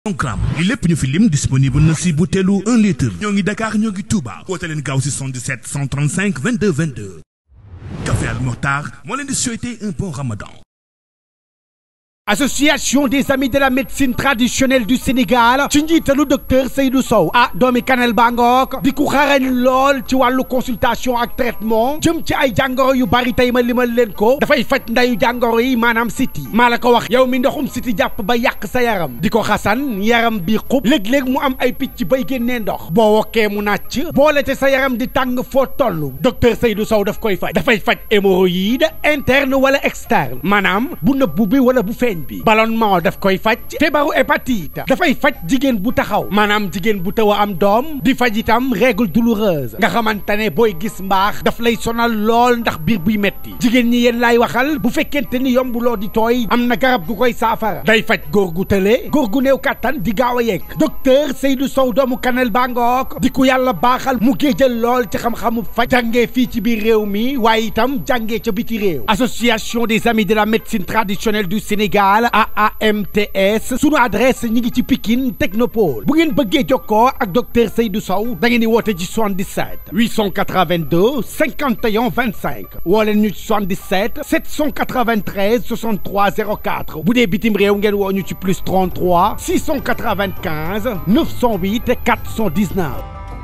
gramme li lépp ñu fi lim disponible na si butéelu 1 litre ñoo ngi Dakar ñoo ngi Touba woote leen gaaw si 77 135 22 22 Café Al Mokhtar moo leen di souhaiter un bon ramadan association des amis de la médecine traditionnelle du Sénégal ci njiitalu docteur Seydou Sow ah doomi Kanel Bangook di ku xarañ lool ci wàllu consultation ak traitement jëm ci ay jàngoro yu bari tey ma limal leen ko dafay faj ndayu jàngoro yi maanaam siti maa la ko wax yow mi ndoxum siti jàpp ba yàq sa yaram di ko xasan yaram bi xub léeg-léeg mu am ay picc bay génnee ndox boo wokkee mu nàcc boole te sa yaram di tàng foo toll docteur Seydou Sow daf koy faj dafay faj hémorroïde interne wala externe maanaam bu nëbbu bi wala bu feeñ bi ballonnement daf koy faj feebaru hépatite dafay faj jigéen bu taxaw maanaam jigéen bu taw a am doom di faj itam règle douloureuse nga xamante ne booy gis mbaax daf lay sonal lool ndax biir buy metti jigéen ñi yéen laay waxal bu fekkente ni yombuloo di tooy am na garab gu koy saafara day faj góor gu tële góor gu néew kàttan di gaaw a yegg docteur Seydou Sow doomu Kanel Bangook di ku yàlla baaxal mu géejal lool ci xam-xamu faj jàngee fii ci biir réew mi waaye itam jàngee ca biti réew association des amis de la médecine traditionnelle du Sénégal AAMTS sunu adresse ñi ngi ci Pikine Technopole bu ngeen bëggee jokkoo ak docteur Seydou Sow da ngeen di woote ci 77 882 51 25 woo leen ñu ci 77 793 63 04 bu dee bitim réew ngeen woo ñu ci plus 33 695 908 419.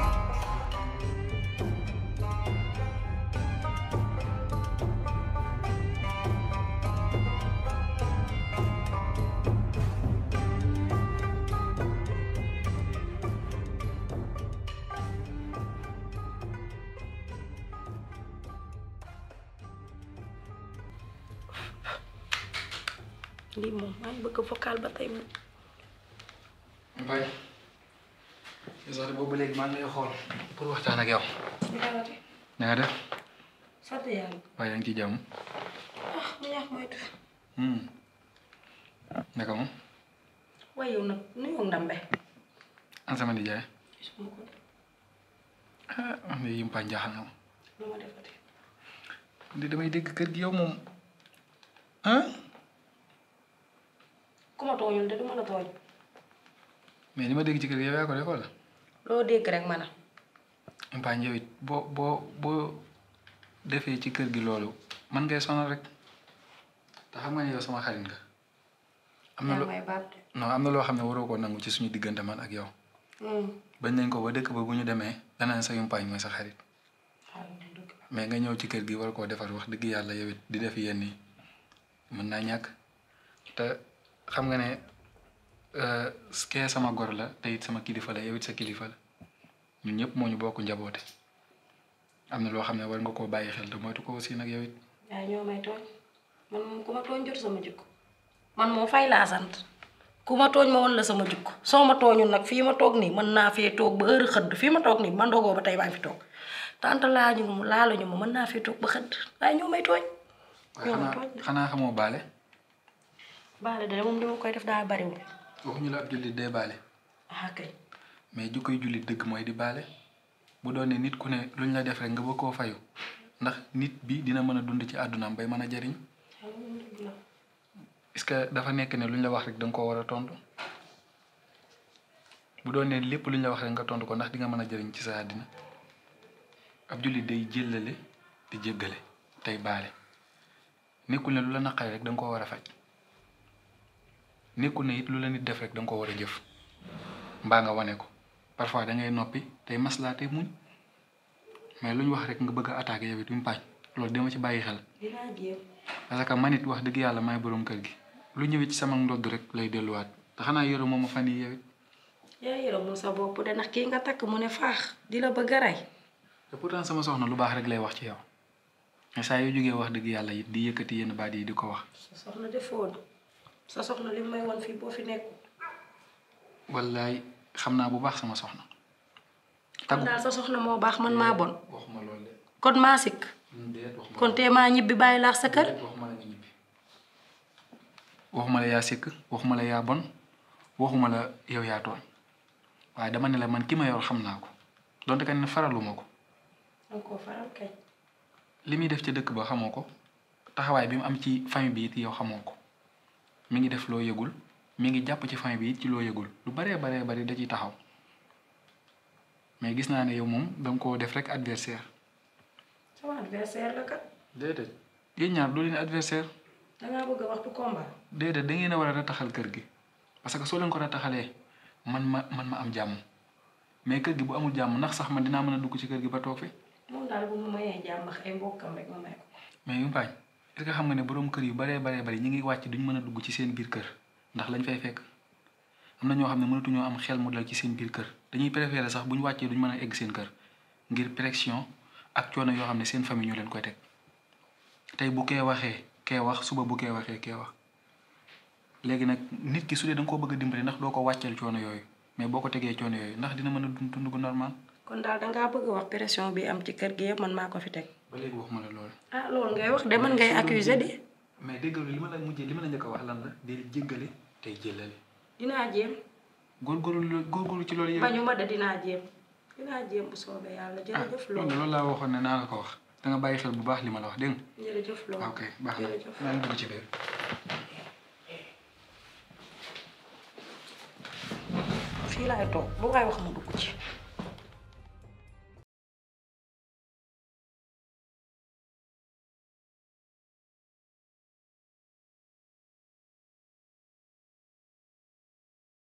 lii moom maa ngi bëgg vocal ba tey moom. Mbaye sax boobu léegi maa ngi lay xool pour waxtaan ak yow. na nga def. sant yàlla. waaye yaa ngi ci jàmm. ah mu ñaax moytu. naka moom. waaye yow nag nuyoo ndambe. an sama nijaay. gisuma ko de ah man de yim paañ jaaxal na ma. lu ma defati. de damay dégg kër gi yow moom ah. ku ma tooñul de du mën a tooñ. mais li ma dégg ci kër gi yow yaa ko def wala. loo dégg rek man a. yim paañ yow it boo boo boo defee ci kër gi loolu man ngay sonal rek te xam nga ne yow sama xarit nga. am na yaa loo may baat de. non am na loo xam ne waroo koo nangu ci suñu diggante man ak yow. bañ nañ ko ba dëkk ba bu ñu demee danaan sa yumpaañ mooy sa xarit xaaral ma dugg. mais nga ñëw ci kër gi war koo defar wax dëgg yàlla yow it di def yenn yi mën naa ñàkk te xam nga ne euh, kee sama gor la te it sama kilifa la yow it sa kilifa la ñun ñëpp moo ñu bokk njaboote am na loo xam ne war nga koo bàyyi xel te moytu ko aussi nag yow it yaa ñoo may tooñ man moom ku ma tooñ jot sama jikko man moom fay laa sant ku ma tooñ ma woon la sama jikko soo ma tooñul nag fii ma toog nii mën naa fee toog ba heure xëdd fii ma toog nii man dogoo ba tey maa ngi fi toog tant laañu ma laaluñu ma mën naa fee toog ba xëdd waaye ñoo may tooñ waaye ñoo may xanaa tooñ xanaa xamoo baale baale de moom li ma koy def daa bariwul waxuñu la ab jullit dee baale ah kay mais ju koy jullit dëgg mooy di baale bu doon ne nit ku ne luñ la def rek nga bëgg koo fayu ndax nit bi dina mën a dund ci àddunaam bay mën a jariñ est-ce que dafa nekk ne luñ la wax rek da nga koo war a tontu bu doon ne lépp luñ la wax rek nga tontu ko ndax di nga mën a jariñ ci sa àddina ab jullit day jëllale di jéggale tey baale nekkul ne lu la naqari rek da nga koo war a faj nekkul ne it lu la nit def rek da nga koo war a jëf mbaa nga wane ko parfois da ngay noppi tey maslaa tey muñ mais lu ñu wax rek nga bëgg a attaqué yow it mu paañ loolu dama ci bàyyi xel dinaa jéem parce que man it wax dëgg yàlla maay borom kër gi lu ñëwee ci sama ndodd rek lay delluwaat te xanaa yore moom ma fan yii yow it yaa yërëmul sa bopp de ndax kii nga takk mu ne faax di la bëgg a rey te pourtant sama soxna lu baax rek lay wax ci yow mais saa yu jógee wax dëgg yàlla it di yëkkati yenn baat yi di ko wax sa soxna defoo sa soxna li may won fii boo fi nekk wallaay xam naa bu baax sama soxna kon taggu daal sa soxna moo baax man maa bon waxuma loolu de kon maa sikk déet waxuma kon tee maa ñibbi bàyyi laax sa kër déet waxuma la nga ñibbi waxuma la yaa sikk waxuma la yaa bon waxuma la yow yaa tooñ waaye dama ne la man ki ma yor xam naa ko donte ka ne faraluma ko danga koo faral kay li muy def ci dëkk ba xamoo ko taxawaay bi mu am ci famille bi it yow xamoo ko mi ngi def loo yëgul mi ngi jàpp ci famille bi it ci loo yëgul lu baree baree bari da ciy taxaw mais gis naa ne yow moom danga koo def rek adversaire sama adversaire la kat déedéet yéen ñaar doo leen adversaire dangaa bëgg a waxtu combat déedéet da ngeen a war a rataxal kër gi parce que soo leen ko rataxalee man ma man ma am jàmm mais kër gi bu amul jàmm ndax sax man dinaa mën a dugg ci kër gi ba toog fi moom daal bu mu mayee jàmm ak ay mbokkam rek ma may ko mais yu baañ est-ce que xam nga ne borom kër yu baree baree bari ñi ngi wàcc duñ mën a dugg ci seen biir kër ndax lañ fay fekk am na ñoo xam ne mënatuñoo am xel mu dal ci seen biir kër dañuy préférer sax bu ñu wàccee duñ mën a egg seen kër ngir pression ak coono yoo xam ne seen famille ñoo leen koy teg tey bu kee waxee kee wax suba bu kee waxee kee wax léegi nag nit ki su dee da nga koo bëgg a dimbali ndax doo ko wàcceel coono yooyu mais boo ko tegee coono yooyu ndax dina mën a dund dund gu normal kon daal dangaa bëgg a wax pression bi am ci kër gi yëpp man maa ko fi teg ba léegi waxuma la loolu. ah loolu ngay wax de man ngay accuser de mais déggal li ma la mujjee li ma la njëkk a wax lan la di jéggale tey jëllale dinaa jéem góorgóorlu góorgóorlu ci loolu yow. bañu ma de dinaa jéem dinaa jéem bu soobee yàlla ah jërëjëf loolu loolu loolu laa waxoon ne naa la ko wax da nga bàyyi xel bu baax li ma la wax dégg nga. jërëjëf loolu ok baax na jërëjëf maa ngi dugg ci biir. fii laay toog lu waay wax ma dugg ci